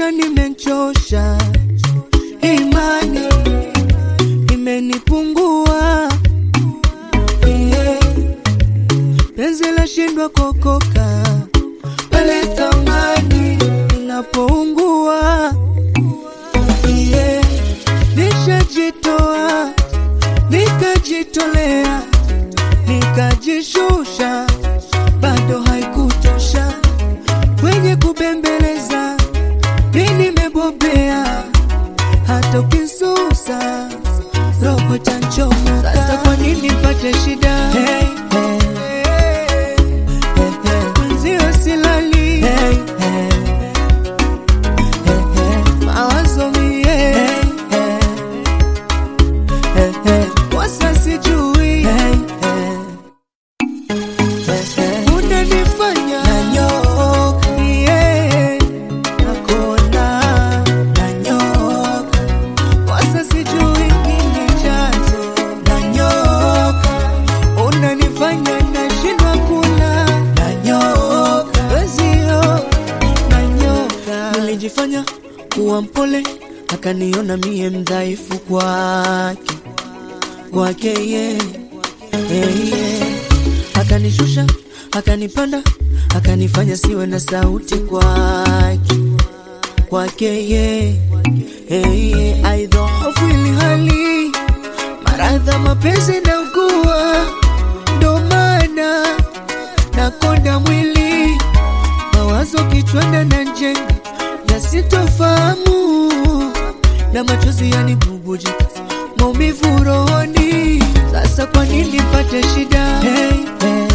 Shetani menchosha, imani imenipungua, yeah. Penzi la shindwa kokoka pale thamani inapoungua, yeah. Nishajitoa nikajitolea nikajishusha, bado haikutosha kwenye kubembeleza, mi nimebobea, hata ukisusa roho tanchoma. Sasa kwa nini pate shida? Hey, hey. Hey, hey. Mwenzio silali hey, hey. Hey, hey. mawazo mie hey, hey. Hey, hey. Wasa sijui hey, hey. Unanifanya nanyoka, yeah, nakona nanyoka, wasa sijui nini chanzo, nanyoka, unanifanya nashindwa kula, nanyoka, wezio nanyoka. Nilijifanya kuwa mpole, akaniona mie mdhaifu kwake kwake ye hey, yeah. Akanishusha, akanipanda, akanifanya siwe na sauti kwake kwake ye hey, yeah. Aidhohofu ili hali maradha mapenzi na ugua, ndo maana nakonda mwili mawazo kichwani na njenga yasitofahamu na machozi yanibubujika maumivu rohoni. Sasa kwa nini pate shida? Hey, hey.